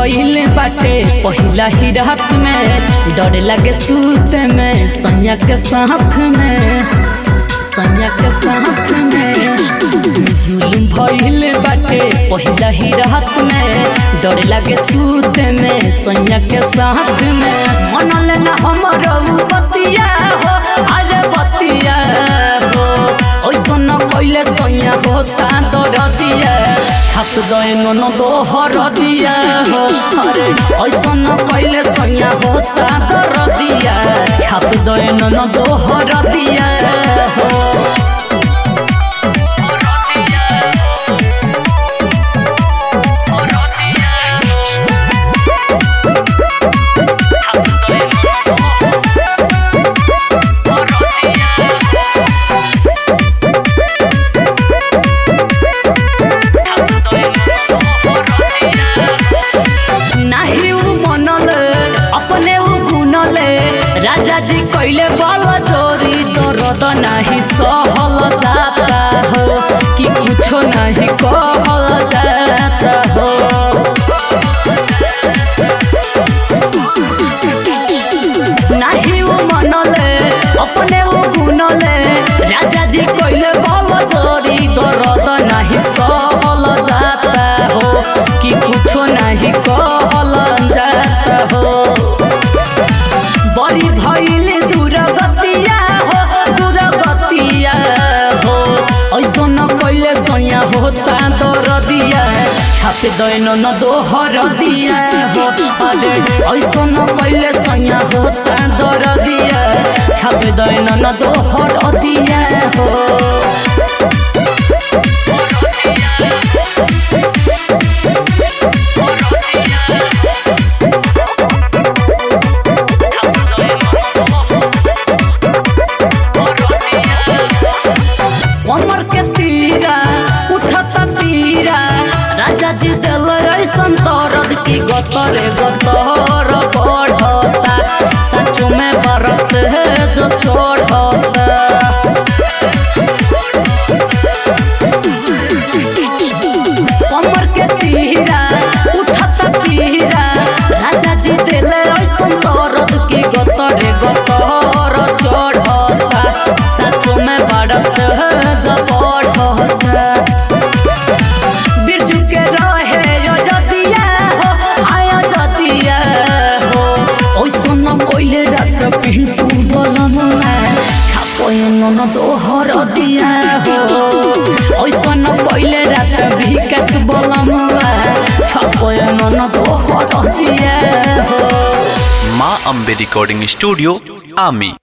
भइल बाटे पहिला ही रात में डर लगे सूत में सैया के साथ में सैया के साथ में जुलुम भइल बाटे पहिला ही रात में डर लगे सूत में सैया के साथ में मन लेना हमर बतिया हो अरे बतिया हो ओइसन कइले सैया होता दरदिया हाथ दए नन दोहर दिया हो अरे ऐसन कइले सैया होता दरदिया हाथ दए नन दोहर दिया हो नाही उ मनल अपने उ गुनल राजा जी कइले बल चोरी दर्द नाही सहल जाता हो कि कुछो नाही कहल जाता हो नाही उ मनल अपने उ गुनल राजा जी कइले बल चोरी दर्द नाही सहल जाता हो कि कुछो नाही कहल जाता हो बड़ी भइले दुर्गतिया हो दुर्गतिया हो ऐसन कइले सैया होता दरदिया छाप दैन न दोहर दिया हो अरे ऐसन कइले सैया होता दरदिया छाप दैन न दोहर दिया हो कमर के तीरा उठत पीरा राजा जी दिल ऐसन दर्द की गतरे गतर बढ़ता सच में बरत है जो चढ़ता कमर के तीरा उठत पीरा राजा जी दिल ऐसन दर्द की गतरे गतर चढ़ता सच में बरत है जो बढ़ता बिरजू के रहे यो जतिया हो आया जतिया हो ओइसन कइले रात पिंटू बलमुआ छापोय नन दोहर दिया हो ओइसन कइले रात विकास बलमुआ छापोय नन दोहर दिया हो माँ अम्बे रिकॉर्डिंग स्टूडियो आमी